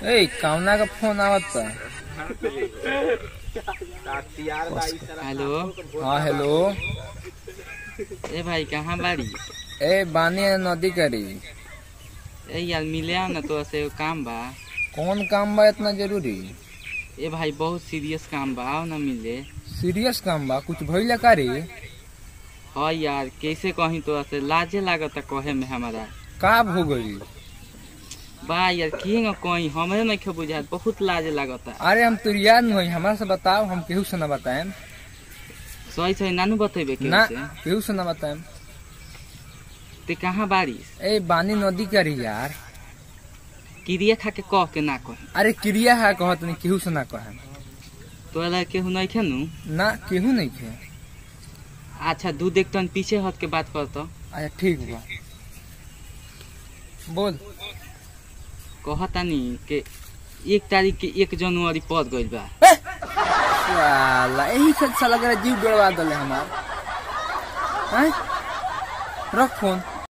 ए कौना का फोन आवत बा हेलो हाँ हेलो ए भाई कहाँ बाड़ी ए बानी नदी करी ए यार मिले आओ ना तो से काम बा कौन काम बा इतना जरूरी ए भाई बहुत सीरियस काम बा आओ ना मिले सीरियस काम बा कुछ भइल करी हाँ यार कैसे कहीं तो से लाजे लागत कहे में हमारा का हो गई बा यार की न कहीं हमें नहीं खे बुझात बहुत लाज लागत अरे हम तुर याद नहीं हमरा से बताओ हम केहू से ना बताएम सही सही नानू बतेबे के ना से केहू से ना बताएम ते कहाँ बारिश ए बानी नदी करी यार किरिया खा के कह के ना कहे अरे क्रिया है कहत नहीं केहू से ना कहे तो ला केहू नहीं खे नु ना केहू नहीं खे अच्छा दू देख तन पीछे हट के बात कर तो अच्छा ठीक बा बोल कहतानी के एक तारीख के एक जनवरी पड़ गइल बा साला यही से साला के जीव गड़वा दले हमार हैं रख फोन